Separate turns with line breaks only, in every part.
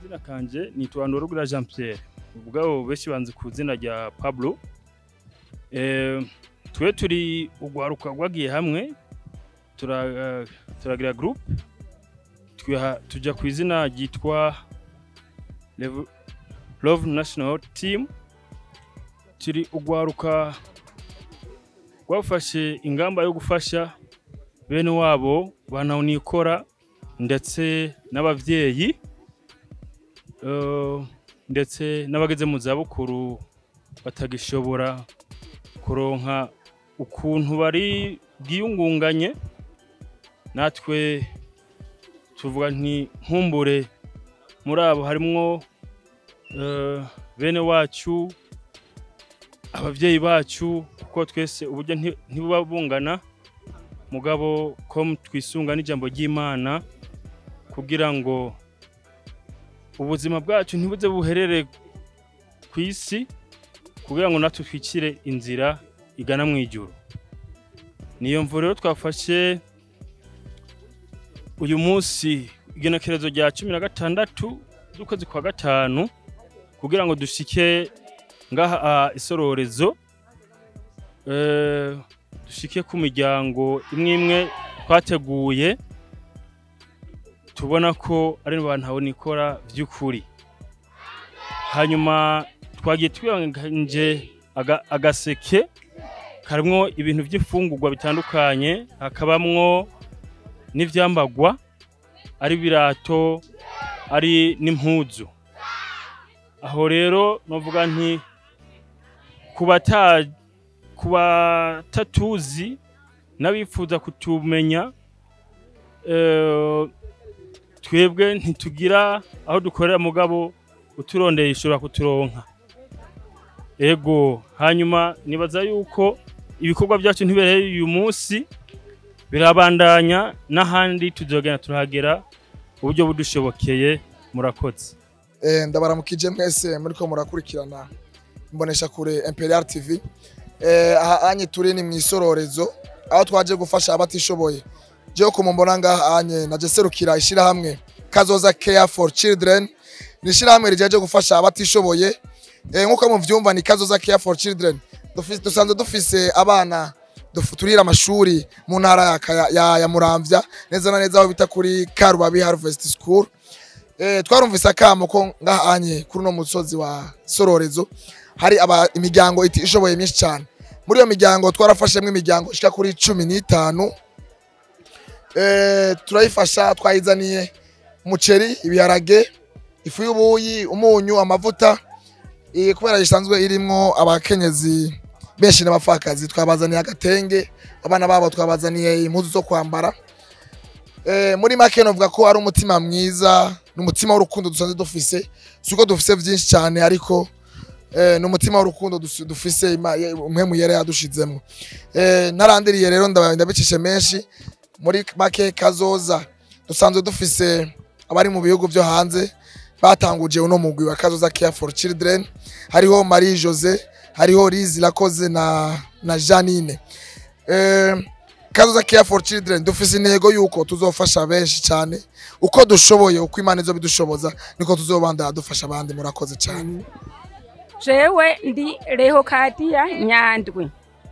akazina kanje nitwa Ndorugura Jean Pierre ubwabo benshi banzi ku izina rya Pablo eh twe turi ugwaruka rwagiye hamwe tura turagira group twiha tuja ku izina ryitwa Lev- Love National Team turi ugwaruka rwafashe ingamba yo gufasha bene wabo banawunikora ndetse n'abavyeyi eh, ndetse n'abageze mu zabukuru batagishobora kuronka ukuntu bari bwiyungunganye natwe tuvuga nti nkumbure muri abo harimwo eh, bene wacu abavyeyi bacu kuko twese uburyo nti- ntibuba bungana mugabo ko twisunga n'ijambo ry'imana kugira ngo ubuzima bwacu ntibuze buherere ku isi kugira ngo natwe twicire inzira igana mu ijuru niyo mvu rero twafashe uyu munsi igenekerezo rya cumi na gatandatu z'ukwezi kwa gatanu kugira ngo dushike ngaha ah, isororezo eh, dushike ku miryango imwe imwe twateguye tubona ko ari abantu habonikora by'ukuri hanyuma twagiye twiyanganje aga- agaseke karimwo ibintu by'ifungurwa bitandukanye hakabamwo n'ivyambagwa ari birato ari n'impuzu aho rero novuga nti kubata kubatatuzi n'abifuza kutumenya eh, twebwe ntitugira aho dukorera mugabo uturondeye ishobora kuturonka ego hanyuma nibaza yuko ibikorwa byacu ntibereye uyu munsi birabandanya n'ahandi tuzogenda turahagera uburyo budushobokeye murakoze
Eh, ndabaramukije mwese muriko murakurikirana imbonesha kure Imperial TV eh, aha anye turi ni mwisororezo aho twaje gufasha abatishoboye je ko mumbona ngaha anye naje serukira ishirahamwe Kazoza Care for Children ni ishirahamwe rijaje gufasha abatishoboye eh, nkuko muvyumva ni Kazoza Care for Children Dufise- dusanzwe dufise abana dufu- turira amashuri mu ntara ya, Kaya- ya, ya Muramvya neza na neza aho bita kuri Karubabi Harvest School Eh, twarumvise akamo ko ngahanye kuri uno musozi wa sororezo hari aba imiryango iti ishoboye myinshi cyane muri iyo miryango twarafashemo imiryango ishika kuri cumi n'itanu eh, turayifasha twayizaniye umuceri ibiharage ifu y'ubuyi umunyu amavuta eh, kubera isanzwe irimwo abakenyezi benshi n'abapfakazi twabazaniye agatenge abana babo twabazaniye impuzu zo kwambara Eh, muri make novuga ko ari umutima mwiza n'umutima w'urukundo dusanzwe dufise suko dufise vyinshi cyane ariko eh, n'umutima w'urukundo dus- dufise Ima- ye- umwe yera yadushizemo eh, ntarandiriye rero ndaba- ndabicishe menshi muri make kazoza dusanzwe dufise abari mu bihugu vyo hanze batanguje uno mugwi wa kazoza care for children hariho marie jose hariho liz lakoze na, na janine eh, kazoza care for children dufise intego yuko tuzofasha benshi cyane uko dushoboye uko imana izo bidushoboza niko tuzobandana dufasha abandi murakoze cyane
jewe ndi rehokadiya nyandwi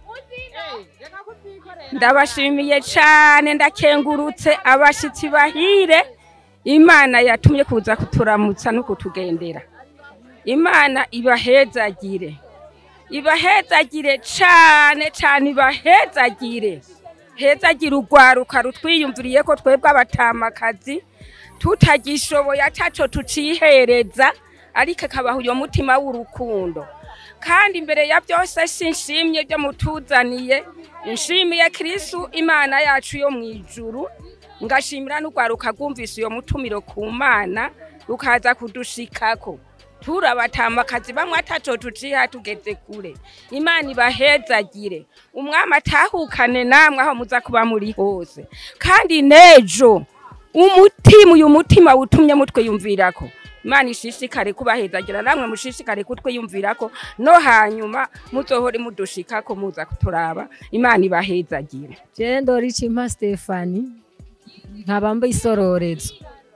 ndabashimiye cyane ndakengurutse abashyitsi bahire imana yatumye kuza kuturamutsa no kutugendera imana ibahezagire ibahezagire cyane cyane ibahezagire hezagire urwaruka rutwiyumviriye ko twebwe abatamakazi tutagishoboye ataco tucihereza ariko akabaha uyo mutima w'urukundo kandi imbere ya byose sinshimye byo mutuzaniye nshimiye kristu imana yacu yo mu ijuru ngashimira n'urwaruka rwumvise uyo mutumiro ku mana rukaza kudushikako turabatamakazi bamwe ataco tuciha tugeze kure imana ibahezagire umwami atahukane namwe aho muza kuba muri hose kandi nejo umutima uyu mutima wutumye mutwiyumvirako imana ishishikare kubahezagira namwe mushishikare kutwiyumvirako no hanyuma muzohore mudushikako muza kuturaba imana ibahezagire
jewe ndorica impa stefani nkaba mba isororezo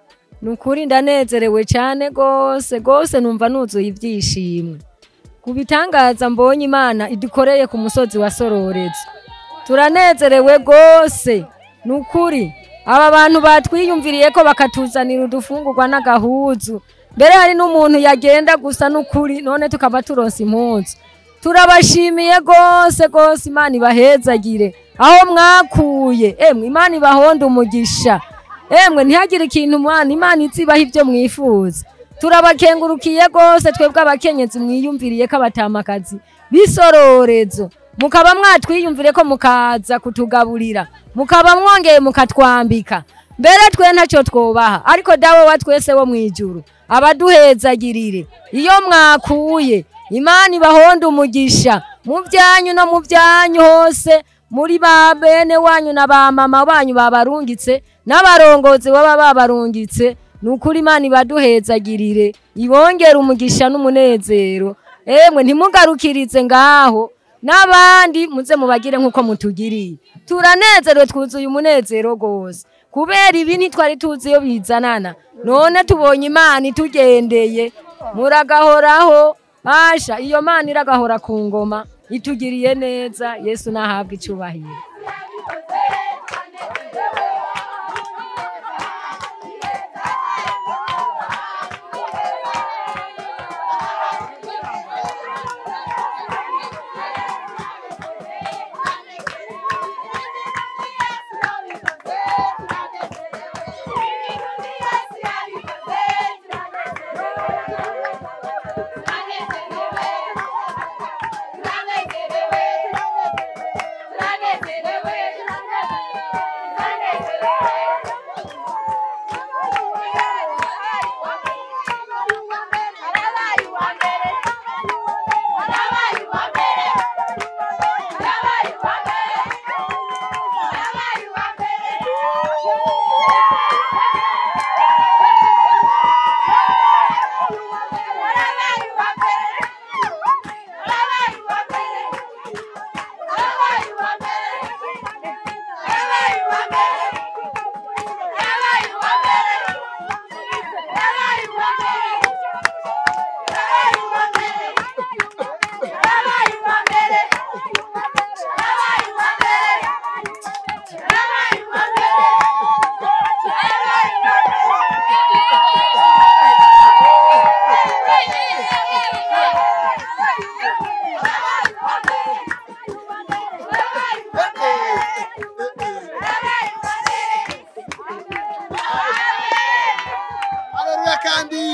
ni ukuri ndanezerewe cyane rwose rwose numva nuzuye ibyishimo ku bitangaza mbonye imana idukoreye ku musozi wa sororezi turanezerewe rwose ni ukuri aba bantu batwiyumviriye ko bakatuzanira udufungurwa n'agahuzu mbere hari n'umuntu yagenda gusa n'ukuri none tukaba turonsa impunzu turabashimiye rwose rwose imana ibahezagire aho mwakuye emwe imana ibahonda umugisha emwe ntihagire ikintu mwana imana izibaho ibyo mwifuza turabakengurukiye rwose twebwe abakenyezi mwiyumviriye ko abatamakazi b'isororezo mukaba mwatwiyumvire ko mukaza kutugaburira mukaba mwongeye mukatwambika mbere twe ntacyo twubaha ariko dawe wa twese wo mu ijuru abaduhezagirire iyo mwakuye imana ibahonda umugisha mu byanyu no mu byanyu hose muri ba bene wanyu na ba mama banyu babarungitse n'abarongozi baba babarungitse ni ukuri imana ibaduhezagirire ibongere umugisha n'umunezero emwe ntimugarukirize ngaho n'abandi muze mubagire nk'uko mutugiriye turanezerewe twuzuye umunezero rwose kubera ibi ntitwari tuzi iyo bizanana none tubonye imana itugendeye muragahoraho basha iyo mana iragahora ku ngoma itugiriye neza yesu nahabwe icyubahiro
Haleluya kandi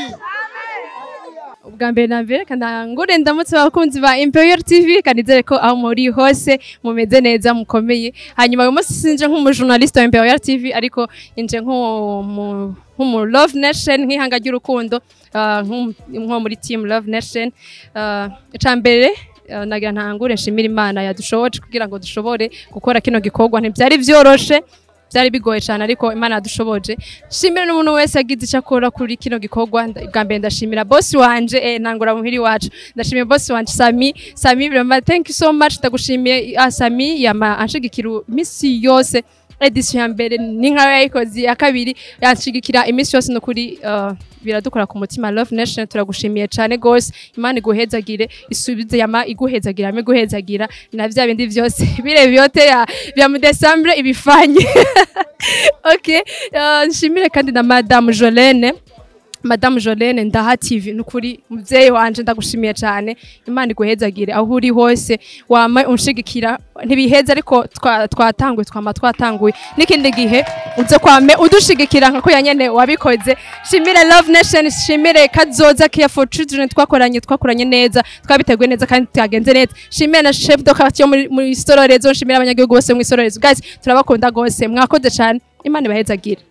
ubwa mbere na mbere kanangure ndamutse abakunzi ba Imperial TV kanizere ko aho muri hose mumeze neza mukomeye hanyuma uyu munsi sinje nk'umujournaliste wa Imperial TV ariko inje nk'umu nk'umu Love Nation nk'ihanga ry'urukundo ah, nk'umu- nko muri team Love Nation Ah, ica mbere ah, nagira ntangure nshimira Imana yadushoboje kugira ngo dushobore gukora kino gikorwa ntibyari vyoroshe byari bigoye cyane ariko imana yadushoboje shimira n'umuntu wese yagize icyo akora kuri kino gikorwa Nda- bwa mbere ndashimira bosi wanje eh, ntangura muhiri wacu ndashimiye bosi wanje sami sami vraiment thank you so much ndagushimiye ah, sami yama anshigikira iminsi yose edisiyo ya mbere ni nkayo yayikoze iya kabiri yanshigikira iminsi yose no kuri uh, biradukora ku mutima love nation turagushimiye cyane gose imana iguhezagire isubize yama iguhezagira yama iguhezagira na vya bindi vyose bire vyote ya vya mu December ibifanye okay uh, nshimire kandi na madame Jolene Madame Jolene Ndaha TV nukuri muvyeyi wanje ndagushimiye cyane Imana iguhezagire aho uri hose wama unshigikira ntibiheza ariko twa- twatanguye twama twatanguye n'ikindi gihe uze kwame udushigikira nkako yanyene wabikoze shimire Love Nation shimire Kazoza Care for Children twakoranye twakoranye neza twabiteguye neza kandi twagenze neza shimire na chef de quartier muri muri Sororezo shimire abanyagihugu bose mu Sororezo guys turabakunda gose mwakoze cyane Imana ibahezagire